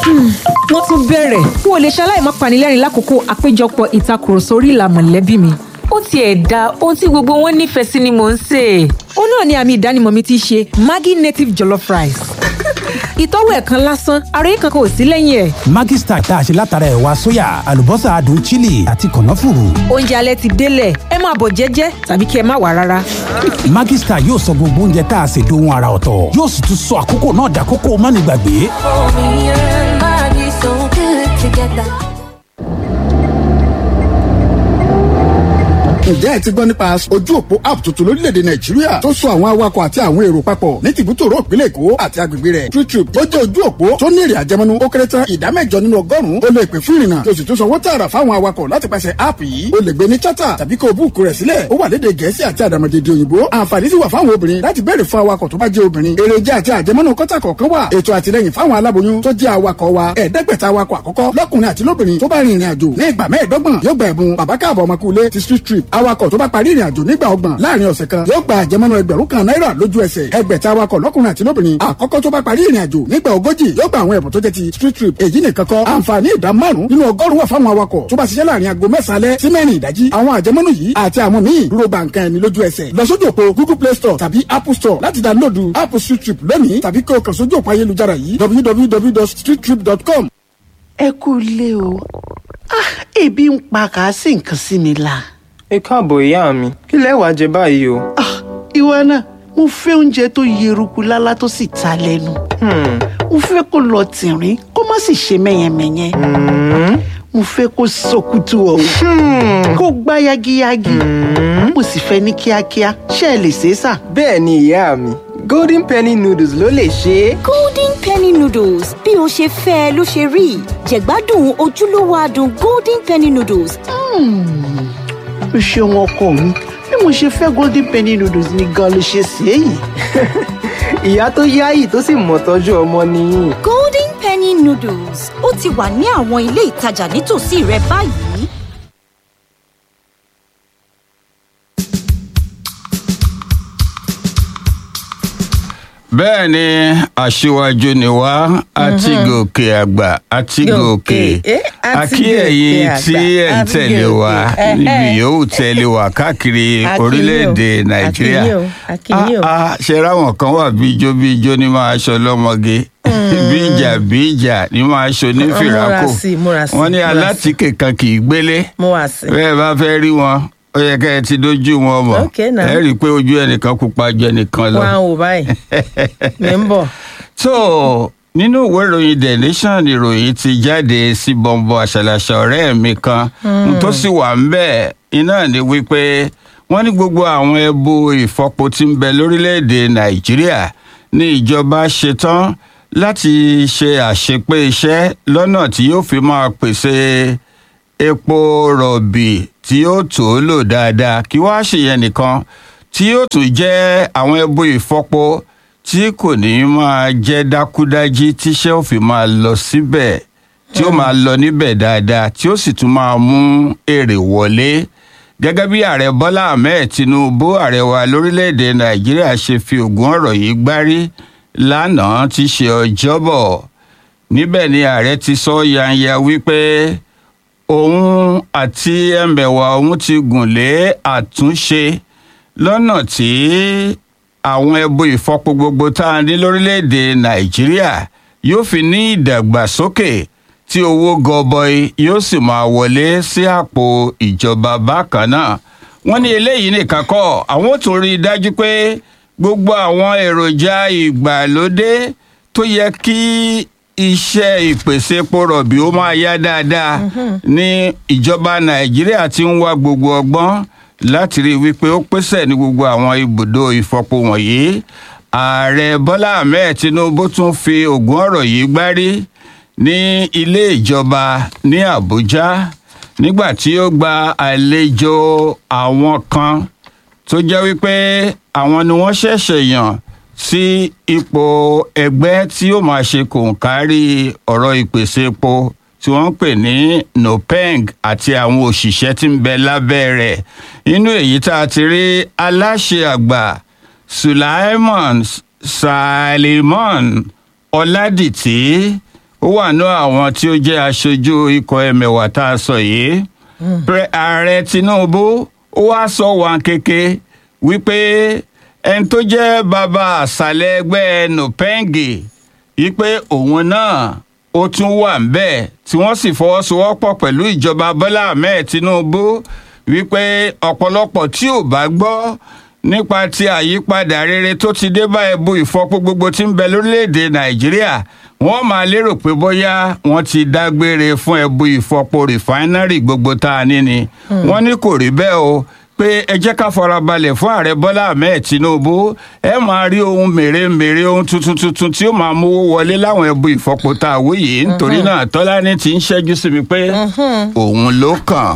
wọ́n tún bẹ̀rẹ̀ n ò lè ṣaláì má panilẹ́rìn lákòókò àpéjọpọ̀ ìtakùrọ̀sọ orí ìlà mọ̀lẹ́bí mi. ó tiẹ̀ da ohun tí gbogbo wọn nífẹ̀ẹ́ sí ni mò ń sè é. ó náà ni àmì ìdánimọ̀ mi ti ṣe maggi native jollof rice. ìtọ́wò ẹ̀ kan lásán àròyé kankan ò sí lẹ́yìn ẹ̀. Maggi Star tá a ṣe látara ẹ̀wà sóyà àlùbọ́sà adùn chili àti kànáfùrù. oúnjẹ alẹ́ ti délẹ̀ ẹ máa bọ̀ jẹ́jẹ́ tàbí kí ẹ má wá rárá. Maggi Star yóò sọ gbogbo oúnjẹ tá a ṣe dohun ara ọ̀tọ̀ yóò sì tún sọ àkókò náà dàkókò mánigbàgbé. ǹjẹ́ ẹ ti gbọ́ nípa ojú òpó app tuntun lórílẹ̀‐èdè nàìjíríà tó so àwọn awakọ̀ àti àwọn èrò papọ̀ ní tìbútòrò ìpínlẹ̀ èkó àti agbègbè rẹ̀ TrueTrip ó jẹ́ ojú òpó tó ní èrè àjẹmọ́nú ó kéré tán ìdá mẹ́jọ nínú ọgọ́rùn-ún ó lè pè fún ìrìnnà tó sì tún sanwó tààrà fáwọn awakọ̀ láti pàṣẹ app yìí ó lè gbé ní chata tàbí kó o búùkù rẹ̀ sílẹ̀ ó wà lédè gẹ̀ẹ́sì àti àdàmọ̀dèdè òyìnbó àǹfààní sì wà fáwọn obìnrin láti béèrè fún awakọ̀ tó bá jẹ́ obìnrin èrè jẹ́ àti àjẹmọ́nú kọ́tà kọ̀ọ̀kan wà ètò àtìlẹyìn fáwọn aláboyún tó jẹ́ awakọ̀ wa ẹ̀ẹ́dẹ́gbẹ̀ta awakọ̀ àkọ́kọ́ lọ́kùnrin àti lóbìnrin tó bá rin ìrìn àjò ní ìgbà mẹ́ẹ̀ẹ́dọ́gbọ̀n yóò gba ẹ̀bùn bàbá káàbọ̀ ọmọkùnrin ti street trip awakọ̀ tó bá parí ìrìn àjò nígbà ọgbọ̀n láàrin ọ̀sẹ̀ kan yóò gba àjẹmọ́nú ẹgbẹ̀rún kan náírà lójú ẹsẹ̀ ẹgbẹ̀ta awakọ̀ lọ́kùnrin àti lóbìnrin àkọ́kọ́ tó bá parí ìrìn àjò nígbà ogójì yóò gba àwọn ẹ̀bùn tó jẹ́ ti street trip èyí nìkan kọ́ àǹfààní ìdá márùn nínú ọgọ́rùn wà fáwọn awakọ̀ tó bá ṣiṣẹ́ láàrin aago mẹ́sàn-án alẹ́ sí mẹ́rin ìdájí àwọn àjẹmọ́nú yìí àti àwọn míì dúró gba nǹkan ẹni lójú ẹsẹ̀ lọ sójú òpó google play store tàbí apple store láti dáńlódù app street trip lónìí tàbí kí o kàn sójú òpó ayélujára yìí www.streettrip.com. ẹ kú ilé o ah ebi ń pa kàásì nǹkan sí mi la. ẹ káàbọ̀ ìyá mi kí lẹ wá jẹ báyìí o. ah ìwọ náà mo fẹ́ oúnjẹ tó yeruku lálá tó sì ta lẹ́nu. mo fẹ́ kó lọ tìrín kó má sì ṣe mẹ́yẹmẹ́yẹ. mo fẹ́ kó sọkútù ọ̀hún kó gbá yagiyagi. mo sì fẹ́ ní kíákíá ṣé ẹ lè ṣe é sà. bẹ́ẹ̀ ni ìyá mi golden penny noodles ló lè ṣe é. golden penny noodles bí o ṣe fẹ́ ẹ ló ṣe rí jẹ̀gbádùn ojúlówó adùn golden penny noodles. o ṣeun ọkọ mi bí mo ṣe fẹ́ golden penny noodles ni gan ló ṣe sí èyí. ìyá tó yáyì tó sì mọ̀ tọ́jú ọmọ nìyí. golden penny noodles ó ti wà ní àwọn ilé ìtajà nítòsí rẹ báyìí. bẹ́ẹ̀ ni aṣíwájú ni wá àti gòkè àgbà àti gòkè àkí ẹ̀yin tí ẹ̀ ń tẹ̀lé wa níbi yòówù tẹ̀lé wa káàkiri orílẹ̀-èdè nàìjíríà ṣe ráwọn kan wà bí ijó bí ijó ní máa ṣọ lọ́mọge bí ìjà bí ìjà ní máa ṣọ ní fìràkò wọ́n ní alátìkè kan kì í gbélé bẹ́ẹ̀ bá fẹ́ rí wọn ó yẹ kẹ́ ẹ ti dójú wọn mọ̀ ẹ rí i pé ojú ẹnìkan pupa ju ẹnìkan lọ. wá wò báyìí mi ń bọ̀. so nínú ìwé ìròyìn the nation ìròyìn ti jáde sí bọ́ńbọ́ àṣàlàṣà ọ̀rẹ́ mi kan tó sì wà ń bẹ̀ iná ni wípé wọ́n ní gbogbo àwọn ẹbu ìfọpo tí ń bẹ lórílẹ̀‐èdè nàìjíríà ní ìjọba ṣetán láti ṣe àṣepé iṣẹ́ lọ́nà tí yóò fi máa pèsè epo rọ̀bì tí yóò tó lò dáadáa kí wá ṣèyẹn nìkan tí yóò tún jẹ́ àwọn ẹbú ìfọpo tí kò ní máa jẹ́ dákúdájí tíṣẹ́ ò fi máa lọ síbẹ̀ tí ó máa lọ níbẹ̀ dáadáa tí ó sì tún máa mú èrè wọlé gẹ́gẹ́ bí ààrẹ bọ́lá ahmed tinubu ààrẹ wa lórílẹ̀‐èdè nàìjíríà ṣe fi ògùn ọ̀rọ̀ yìí gbárí lánàá tí ṣe ọjọ́bọ̀ níbẹ̀ ni ààrẹ ti sọ yanya wípé òun àti ẹmẹ̀wà òun ti gùn lé àtúnṣe lọ́nà tí àwọn ẹbu ìfọpo gbogbo tá a ní lórílẹ̀‐èdè nàìjíríà yóò fi ní ìdàgbàsókè tí owó gọbọi yóò sì máa wọlé sí àpò ìjọba bákan náà wọ́n ní eléyìí nìkan kọ́ àwọn ò tún rí i dájú pé gbogbo àwọn èròjà ìgbàlódé tó yẹ kí iṣẹ́ ìpèsè epo rọ̀bì ó máa yá dáadáa ní ìjọba nàìjíríà ti ń wá gbogbo ọgbọ́n láti rí i wípé ó pèsè ní gbogbo àwọn ibùdó ìfọpo wọ̀nyí ààrẹ bọ́lá ahmed tinubu tún fi ògùn ọ̀rọ̀ yìí gbárí ní ilé ìjọba ní àbújá nígbà tí ó gba àlejò àwọn kan tó jẹ́ wípé àwọn ni wọ́n ṣẹ̀ṣẹ̀ yàn sí ipò ẹgbẹ́ tí ó máa ṣe kòǹkárí ọ̀rọ̀ ìpèsè epo tí wọ́n ń pè ní nopeng àti àwọn òṣìṣẹ́ tí ń bẹ lábẹ́ rẹ̀ nínú èyí tá a ti rí aláṣẹ àgbà sulaiman salimon ọládìtì ó wà ní àwọn tí ó jẹ́ aṣojú ikọ̀ ẹ̀mẹ̀wà tá a sọ yìí Pre- ààrẹ tinubu ó wá sọ wọn kéke wípé ẹni tó jẹ́ bàbá àṣàlẹ̀ ẹgbẹ́ nupengi wípé òun náà ó tún wà ń bẹ́ẹ̀ tí wọ́n sì fọwọ́sowọ́pọ̀ pẹ̀lú ìjọba bọ́lá ahmed tinubu wípé ọ̀pọ̀lọpọ̀ tí ò bá gbọ́ nípa ti àyípadà rere tó ti dé bá ẹbu ìfọpo gbogbo tí ń bẹ lórílẹ̀‐èdè nàìjíríà wọ́n máa lérò pé bóyá wọ́n ti dágbére fún ẹbu ìfọpo rìfáínárì gbogbo tá a ní ni wọ́n ní kò rí bẹ́ẹ̀ o pé ẹ jẹ́ ká farabalẹ̀ fún ààrẹ bọ́lá ahmed tinubu ẹ máa rí ohun mèremère ohun tuntun tuntun tí ó máa mówó wọlé láwọn ẹbu ìfọpo tá a wí yìí nítorí náà tọ́lání ti ń ṣẹ́jú sí mi pé òun ló kàn.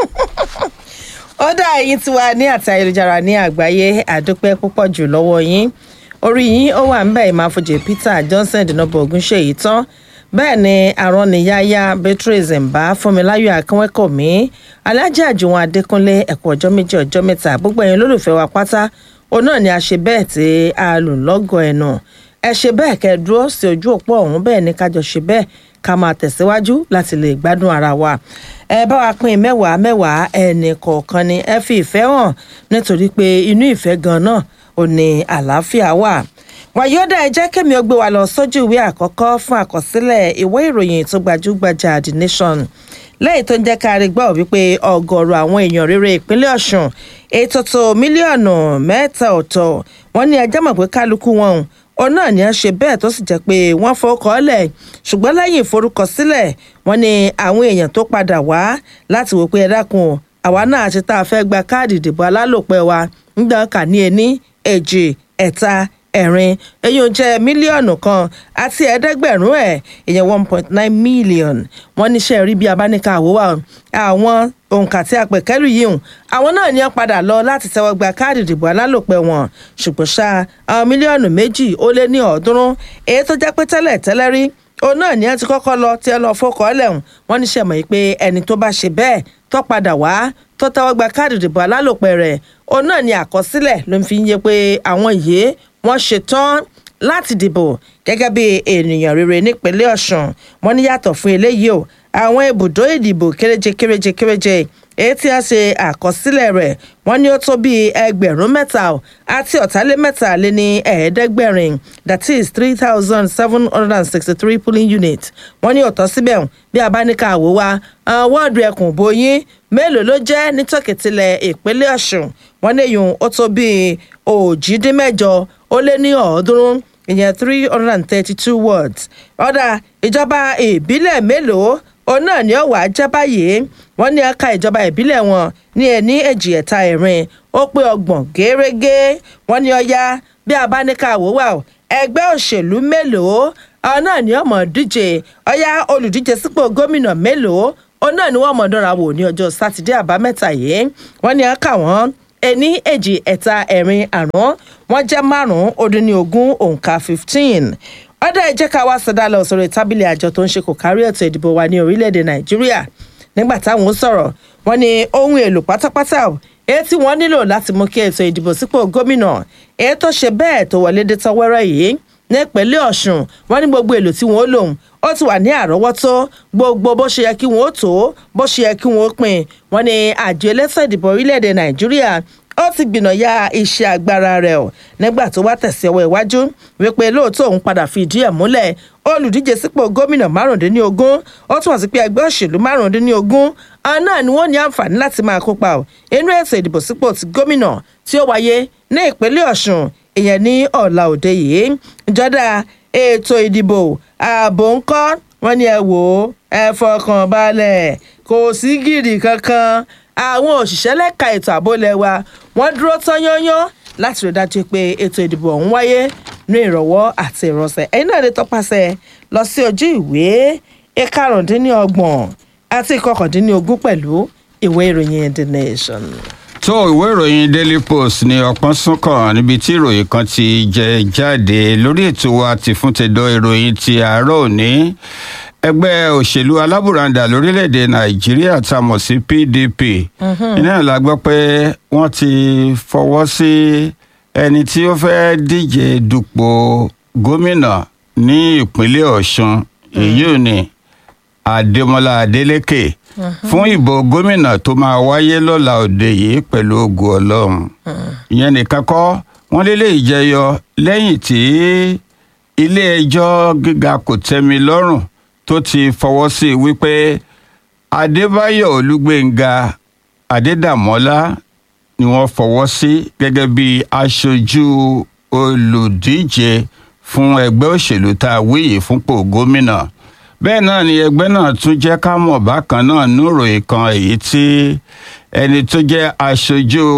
ó dá ẹyin tiwa ní àti ayélujára ní àgbáyé àdúpẹ́ púpọ̀ jù lọ́wọ́ yín orí yín ó wà ń bẹ̀ ìmáfojì peter johnson dínàbọ̀ ogunṣe yìí tán bẹ́ẹ̀ ni arọ́niyáyá beatrice mbà fúnmiláyọ̀ akínwẹ́kọ̀mí alájà àjùwọ̀n adékúnlé ẹ̀kọ́ ọjọ́ méjì ọjọ́ mẹ́ta gbogbo ẹ̀yin olólùfẹ́ wa pátá òun náà ni a ṣe bẹ́ẹ̀ tí a lò lọ́gọ̀ ẹ̀nà ẹ ṣe bẹ́ẹ̀ kẹ́ ẹ dúró sí ojú òpó ọ̀hún bẹ́ẹ̀ ni kájọ ṣe bẹ́ẹ̀ ká máa tẹ̀síwájú láti lè gbádùn ara wa ẹ bá wa pín mẹ́wàá mẹ́wàá ẹnì kọ̀ọ̀kan ni ẹ fi ìfẹ́ hàn nítorí pé inú ìfẹ́ gan náà ò ní àlàáfíà wà wàyọ́dà ẹ jẹ́ kémi ó gbé wa lọ sójú ìwé àkọ́kọ́ fún àkọsílẹ̀ ìwé ìròyìn tó gbajúgbajà the nation lẹ́yìn tó ń jẹ́ ká rí gbọ́ wípé ọgọ́rùú àwọn èèyàn rere ìpínlẹ̀ ọ̀sùn ètò tó mílíọ̀nù mẹ́ta ọ̀tọ̀ wọ́n ní ẹjẹ́ mọ̀ pé kálukú wọn òun náà ni a ṣe bẹ́ẹ̀ tó sì jẹ́ pé wọ́n fọkọọ́lẹ̀ ṣùgbọ́n lẹ́yìn ìforúkọsílẹ̀ wọ́n ní àwọn èèyàn tó padà wá láti wò pé ẹ dákun o àwa náà ti tá a fẹ́ gba káàdì ìdìbò alálòpẹ́ wa ń gbà kà ní ení èjì ẹ̀ta ẹ̀rin eyín jẹ́ mílíọ̀nù kan àti ẹ̀ẹ́dẹ́gbẹ̀rún ẹ̀ ìyẹn one point nine million wọ́n níṣẹ́ rí bí abáníkà àwòwà àwọn òǹkà tí a pè kẹ́lù yìí hùn àwọn náà ní wọ́n padà lọ láti tẹ́wọ́ gba káàdì ìdìbò alálòpẹ́ wọn ṣùgbọ́n ṣá àwọn mílíọ̀nù méjì ó lé ní ọ̀ọ́dúnrún èyí tó jẹ́ pé tẹ́lẹ̀ tẹ́lẹ̀ rí òun náà ní ẹ ti kọ́kọ́ lọ tí ẹ lọ fọkọ̀ ọ̀lẹ́hùn wọ́n ní sẹ́mọ̀ yìí pé ẹni tó bá ṣe bẹ́ẹ̀ tó padà wá tó tẹ́wọ́ gba káàdì ìdìbò alálòpẹ́ rẹ̀ òun náà ní àkọsílẹ̀ ló ń fi yé pé àwọn yìí wọ́n ṣetán láti dìbò gẹ́gẹ́ bí ènìyàn rere nípínlẹ̀ ọ̀sùn wọ́n ní yàtọ̀ fún eléyìí o àwọn ibùdó ìdìbò kéréje kéréje kéréje èyí tí a ṣe àkọsílẹ̀ rẹ̀ wọ́n ní ó tó bíi ẹgbẹ̀rún mẹ́ta o àti ọ̀tàlémẹ́ta lé ní ẹ̀ẹ́dẹ́gbẹ̀rin that is three thousand seven hundred and sixty-three polling units wọ́n ní ọ̀tọ̀ síbẹ̀ bí a bá ní ká wò wá wọ́ọ̀dù ẹkùn bóyin mélòó ló jẹ́ ní tòkìtìlẹ̀ ìpínlẹ̀ ọ̀sùn wọ́n ní èyí ó tó bíi òjìdínmẹ́jọ ó lé ní ọ̀ọ́dúnrún ìyẹn three hundred and thirty-two words ọ̀dà ìjọba ìbílẹ̀ mélòó òun náà ni ó wà á jẹ́ báyìí wọ́n ní ẹ̀ka ìjọba ìbílẹ̀ wọn ní ẹni èjì ẹ̀ta ẹ̀rin ó pé ọgbọ̀n gẹ́rẹ́gẹ́ wọ́n ní ọya bí a bá ní ká wò wá o ẹgbẹ́ òṣèlú mélòó àwọn náà ni ọmọ díje ọya olùdíje sípò gómìnà mélòó òun náà ni wọ́n mọ̀ dánra wò ní ọjọ́ sátidé àbámẹ́ta yìí wọ́n ní ẹ̀ka wọn ẹni èjì ẹ̀ta ẹ̀rin àrún wọ́n jẹ́ márùn-ún ó dín ní ogún òǹkà fifteen ọdọ ẹ jẹ́ ká wá sọdá lọ sórí tábìlì àjọ tó ń ṣe kò kárí ètò ìdìbò wa ní orílẹ̀-èdè nàìjíríà nígbà táwọn sọ̀rọ̀ wọ́n ní ohun èlò pátápátá èyí tí wọ́n nílò láti mú kí ètò ìdìbò sípò gómìnà èyí tó ṣe bẹ́ẹ̀ tó wọlé dé tọwọ́rọ́ yìí ní ìpínlẹ̀ ọ̀sùn wọ́n ní gbogbo èlò tí wọ́n lò ó ti wà ní àrọ́wọ́tó gbogbo bó ṣe yẹ kí wọ́n ó tó bó ṣe yẹ kí wọ́n ó pín wọ́n ní àjọ elétò ìdìbò orílẹ̀-èdè nàìjíríà ó ti gbìnàyà iṣẹ́ agbára rẹ̀ ọ̀ nígbà tó wá tẹ̀sí ọwọ́ iwájú wípé lóòótọ́ òun padà fi ìdí ẹ̀ múlẹ̀ olùdíje sípò gómìnà márùndínlógún ó túmọ̀ sí pé ẹgbẹ́ òṣèlú márùndínlógún àwọn náà ni wọ́n ní àǹfààní láti máa kópa ọ̀ inú ètò ìdìbò sípò ti gómìnà tí ó wáyé ní ìpínlẹ̀ ọ̀sùn ìyẹn ní ọ̀la òde yìí ìjọba ètò ìdìbò ààbò ńkọ́ wọ́n ní ẹ wò ó ẹ fọkàn balẹ̀ kò sí gìrì kankan àwọn òṣìṣẹ́ lẹ́ka ètò ààbò lẹ́wà wọ́n dúró tán yányán láti rí dájú pé ètò ìdìbò ọ̀hún wáyé ní ìrọ̀wọ́ àti ìrọ̀sẹ̀ ẹ̀yin náà lè tọpasẹ̀ lọ sí ojú ìwé ìkarùndínlọ́gbọ̀n àti ìkọkàndínlógún pẹ̀lú ìwé ìròyìn the nation. tó ìwé ìròyìn daily post ní ọpọ́n súnkàn níbi tí ìròyìn kan ti jẹ jáde lórí ètò wa ti fún tẹ̀dọ̀ ìròyìn ti àárọ̀ òní ẹgbẹ́ òṣèlú alábùradà lórílẹ̀‐èdè nàìjíríà tá a mọ̀ sí pdp iná la gbọ́ pé wọ́n ti fọwọ́ sí ẹni tí ó fẹ́ díje dupò gómìnà ní ìpínlẹ̀ ọ̀ṣun èyí ò ní adémọlá adélékè fún ìbò gómìnà tó máa wáyé lọ́la òde yìí pẹ̀lú ògùn ọlọ́run ìyẹn nìkan kọ́ wọ́n lélẹ̀ ìjẹyọ lẹ́yìn tí ilé-ẹjọ́ gíga kò tẹ́mi lọ́rùn tó ti fọwọ́ sí i wípé adébáyọ̀ olúgbénga adédàmọ́lá ni wọ́n fọwọ́ sí gẹ́gẹ́ bí aṣojú olùdíje fún ẹgbẹ́ òṣèlú tá a wíyì fúnpò gómìnà bẹ́ẹ̀ náà ni ẹgbẹ́ náà tún jẹ́ ká mọ̀ bákan náà níròyìn kan èyí tí ẹni tó jẹ́ aṣojú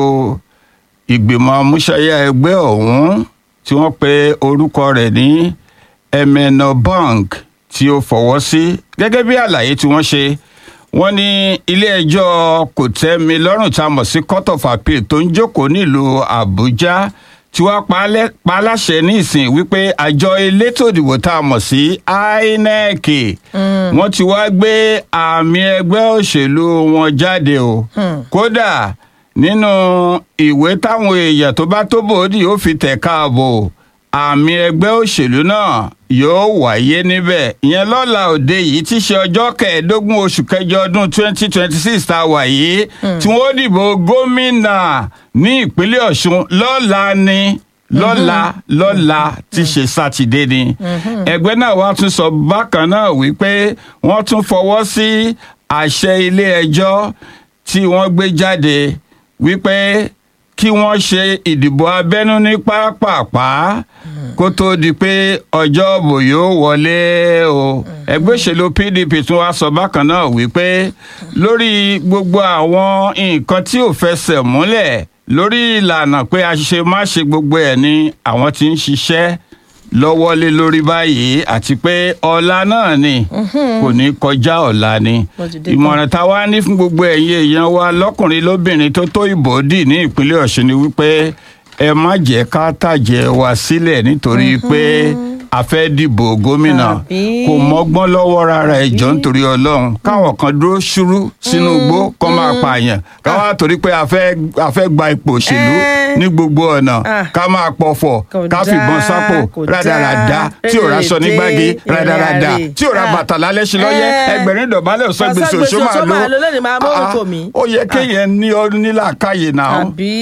ìgbìmọ̀ amúṣayá ẹgbẹ́ ọ̀hún tí wọ́n pe orúkọ rẹ̀ ní emeno bank tí ó fọwọ́ sí gẹ́gẹ́ bí àlàyé tí wọ́n ṣe wọ́n ní ilé-ẹjọ́ kò tẹ́ mi lọ́rùn tá a mọ̀ sí court of appeal tó ń jókòó nílùú àbújá tí wọ́n pa á láṣẹ ní ìsìn wípé àjọ elétò ìdìbò tá a mọ̀ sí inec wọ́n ti wá gbé àmì ẹgbẹ́ òṣèlú wọn jáde o kódà nínú ìwé táwọn èèyàn tó bá tó bòódì ó fi tẹ̀ káàbò àmì ẹgbẹ́ òṣèlú náà yóò wáyé níbẹ̀ ìyẹn lọ́la òde yìí tí í ṣe ọjọ́ kẹẹ̀ẹ́dógún oṣù kẹjọ ọdún twenty twenty six tá a wà yìí tí wọ́n dìbò gómìnà ní ìpínlẹ̀ ọ̀ṣun lọ́la ni lọ́la lọ́la tí ṣe sátidé ni ẹgbẹ́ náà wá tún sọ bákan náà wípé wọ́n tún fọwọ́ sí àṣẹ ilé ẹjọ́ tí wọ́n gbé jáde wípé kí wọ́n ṣe ìdìbò abẹ́nú ní pápápá kó tóó di pé ọjọ́ òbò yóò wọlé o ẹgbẹ́ òṣèlú pdp tún wá sọ bákan náà wípé lórí gbogbo àwọn nǹkan tí ò fẹsẹ̀ múlẹ̀ lórí ìlànà pé a ṣe má ṣe gbogbo ẹ̀ ni àwọn ti ń ṣiṣẹ́ lọ́wọ́ lé lórí báyìí àti pé ọ̀la náà ni kò ní kọjá ọ̀la ni ìmọ̀ràn tá a wá ní fún gbogbo ẹ̀yin èèyàn wa lọ́kùnrin lóbìnrin tó tó ìbò dì ní ìpínlẹ̀ ọ̀ṣun ni wípé ẹ má jẹ́ ká tàjẹ́ wa sílẹ̀ nítorí pé a fẹ́ dìbò gómìnà kò mọ́gbọ́n lọ́wọ́ rárá ẹjọ́ nítorí ọlọ́run káwọn kan dúró ṣúrú sínú igbó kọ́ máa pààyàn káwá torí pé a fẹ́ gba ipò òṣèlú ní gbogbo ọ̀nà ká máa pọ̀fọ̀ ká fìbọn sápò rádaràda tí ò raṣọ nígbàgì rádaràda tí ò ra bàtà lálẹ́ sí lọ́yẹ́ ẹgbẹ̀rin dọ̀bálẹ̀ ọ̀sán gbèsè òṣó máa lò ó yẹ kéèyàn ní ọdún nílàkàyè náà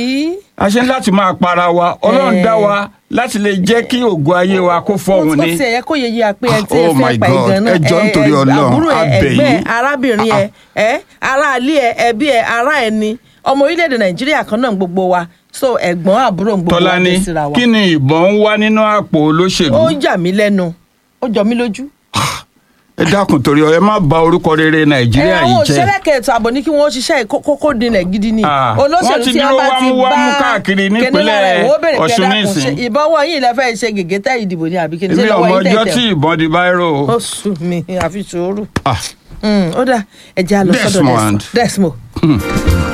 a ṣe ń láti máa para wa ọlọ́run dá wa láti lè jẹ́ kí ògo ayé wa kó fọ́hùn ni. ó ti ẹ̀yẹ kó yẹ yí a pé ẹ ti Oh ẹ my fẹ́ pa God, ìgan náà ẹ jọ̀ọ́ nítorí Ọlọ́run, àbúrò ẹ a bẹ̀ ẹgbẹ́ yín. arábìnrin ẹ ẹ aráalé ẹ ẹbí ẹ ará ẹni ọmọ orílẹ̀-èdè nàìjíríà kan náà gbogbo wa so ẹ̀gbọ́n àbúrò gbogbo wa tọ́lání dé síra wa. kí ni ìbọn ń wá nínú àpò olóṣèlú. ó yà mí lẹ́nu ó jọ mí lójú. ẹ dákun torí ọ ẹ má bà orúkọ rere nàìjíríà àwọn yìí òṣèré jẹ́. kẹtọ àbọ̀ ní kí wọ́n ṣiṣẹ́ kókó dinlẹ̀ gidi ni Ah, wọ́n ti tí dúró wọ́n bá ti wámúwámú bá káàkiri kíní nípínlẹ̀ lára ẹ̀, wọ́n bèrè pé Ọ̀ṣun dákun, nísìn. ṣe ìbọwọ́ yìí lẹ fẹ́ ṣe gègé tẹ́ ìdìbò ní àbí kí ni ṣe èmi lọ́wọ́ ọmọ yín ọjọ́ tẹ̀tẹ̀ tí ìbọn di báírò. ó sùn mí àfi sùúrù Ah, Mm, ó dà ẹ jẹ́ àlọ́ sọ́dọ̀ Desmond. Desmond.